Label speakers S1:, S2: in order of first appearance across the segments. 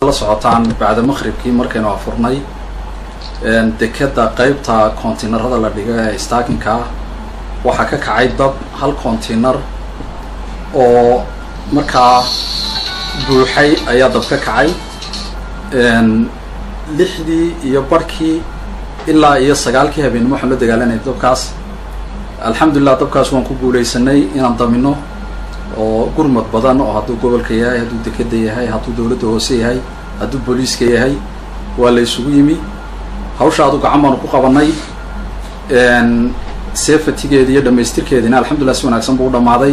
S1: la socotaan bacda maqhribkii markaynu afurnay dekeda qeybta kontiinarada la dhigo ee staakinka ah waxaa ka kacay dab hal kontiinar oo markaa buuxay ayaa dab ka kacay lixdii iyo barhkii ilaa iyo sagaalkii habeenimo waxaan la dagaalanayay dabkaas alxamdulilah dabkaas waan ku guuleysanay inaan damino oo gurmad badan oo hadduu gobolka yahay hadduu dekeda yahay hadduu dawladda hoose yahay hadduu booliiska yahay waa la isugu yimi hawsha adu gacan baanu ku qabanay sefatigeedi iyo dhamaystirkeediina alxamdulillah si wanaagsan buu u dhammaaday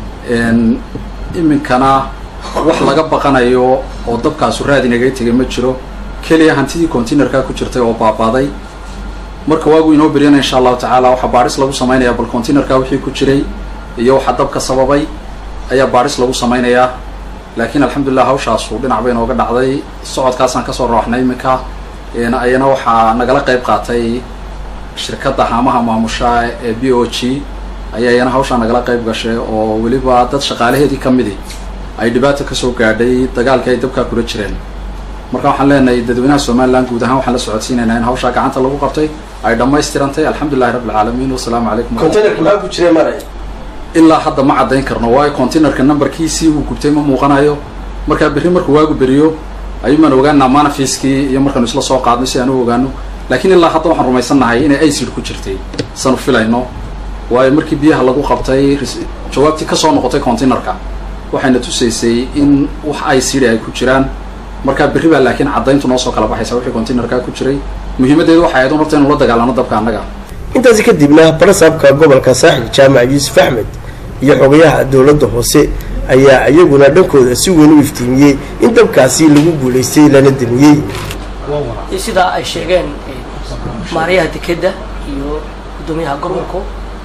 S1: iminkana wax laga baqanayo oo dabkaasu raad inagaga tegay ma jiro keliya hantidii containerkaa ku jirtay oo baabaaday marka waagu inoo beryana insha allahu tacaala waxaa baadhis lagu samaynayaa bal containerka wixii ku jiray iyo waxaa dabka sababay ayaa baadhis lagu samaynayaa laakiin alxamdulilah hawshaasu dhinac bay inooga dhacday socodkaasaan kasoo rooxnay iminka ayana waxaa nagala qayb qaatay shirkadda haamaha maamusha ee b o g ayaa iyana hawshaa nagala qayb gashay oo weliba dad shaqaalaheedii ka midi ay dhibaato kasoo gaadhay dagaalkii ay dabkaa kula jireen marka waxaan leenahay dadweynaha somalilan guud ahaan waxaan la socodsiinaynaa in hawshaa gacanta lagu qabtay ay dhammaystirantay alxamdulilahi rabbi alcaalamiin wasalaamu calaykum
S2: containerka maxaa ku jiray maray
S1: ilaa hadda ma caddayn karno waayo containerka numberkiisii uu gubtay ma muuqanayo markaa berri markuu waagu beriyo ayuumaan ogaanaa manafiskii iyo markaanu isla soo qaadno si aan u ogaano laakiin ilaa hadda waxaan rumaysannahay inay acid ku jirtay sanu filayno waayo markii biyaha lagu qabtay jawaabtii kasoo noqotay containerka waxayna tusaysay in wax acid ay ku jiraan markaa berri baa laakiin caddayntu noo soo kala baxaysa wixii containerkaa ku jiray muhiimaddeedu waxay ahayd un horta inu la dagaalano dabka annaga
S2: intaasi kadibna barasaabka gobolka saaxil jaamac yuusuf axmed iyo xogayaha dowladda hoose ayaa iyaguna dhankooda si weyn u iftiimiyey in dabkaasi lagu guulaystay lana damiyey
S3: sidaa ay sheegeen maarayaha dekedda iyo guddoomiyaha gobolku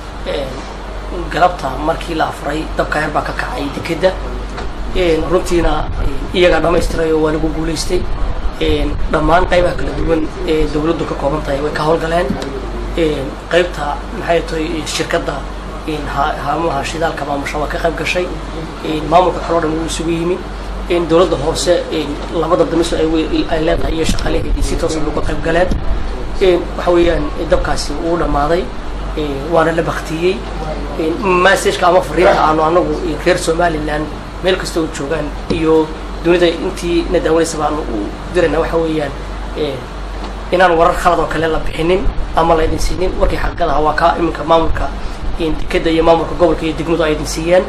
S3: galabta markii la afuray dabka yar baa ka kacay dekedda runtiina iyagaa dhammaystirayo waa lagu guulaystay dhammaan qaybaha kala duwan ee dawladdu ka kooban tahay way ka howlgaleen qaybta maxay tahay shirkadda haamaha shidaalka maamusha waa ka qayb gashay maamulka kaloo dhan wuu isugu yimi dawladda hoose labada damiso ay leedahay iyo shaqaalaheedii si toosan uga qayb galeen waxa weeyaan dabkaasi wuu dhammaaday waana la baktiyey messageka ama fariinta aanu anagu reer somaliland meel kasta oo joogaan iyo dunida intii na daawanaysa baanu u dirayna waxa weeyaan inaan warar khalad oo kale la bixinin ama la idin siinin warkii xaqiiqadaha waa kaa iminka maamulka dekeda iyo maamulka gobolka iyo degmadu ay idin siiyeen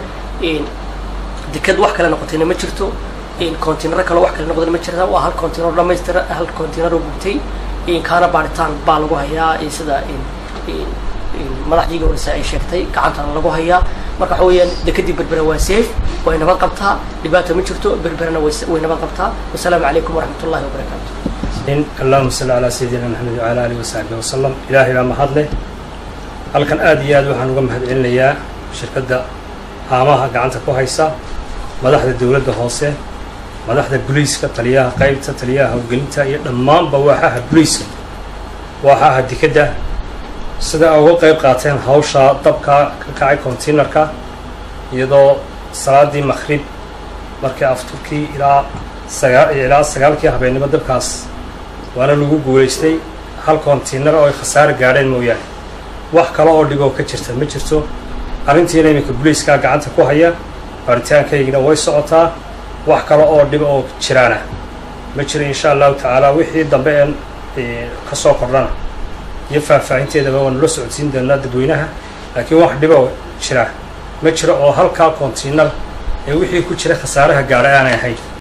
S3: deked wax kale noqotayna ma jirto containaro kale wax kale noqdayna ma jirta waa hal containaro dhamaystira hal containaro gubtay kaana baaritaan baa lagu hayaa sida madaxdiiga horeysa ay sheegtay gacantana lagu hayaa marka waxa weeyaan dekedii berbera waa safe way nabad qabtaa dhibaata ma jirto berberana way nabad qabtaa wasalaamu calaykum waraxmat ullahi wabarakaatu
S4: allahuma salli calaa sayidina maxamed wacala alihi wasaxbihi wasalam ilaahay baa mahadleh halkan aad iyo aad waxaan uga mahad celinayaa shirkadda haamaha gacanta ku haysa madaxda dowladda hoose madaxda buliiska taliyaha qaybta taliyaha howlgelinta iyo dhammaanba waaxaha buliiska waaxaha dekedda sida ay uga qayb qaateen hawshaa dabka ka kacay containerka iyadoo salaadii maqrib markii afturkii ilaa sagaa ilaa sagaalkii habeennimo dabkaas waana lagu guulaystay hal container oo ay khasaare gaadheen mooyaane wax kale oo dhiboo ka jirta ma jirto arrintiina iminka buliiskaa gacanta ku haya baaritaankaygina way socotaa wax kale oo dhib oo jiraana ma jiro insha allahu tacaala wixii dambe een ka soo kordhana iyo faahfaahinteedaba waanu la socodsiin doonaa dadweynaha laakiin wax dhiboo jira ma jiro oo halkaa container ee wixii ku jira khasaaraha gaadha aanay ahayn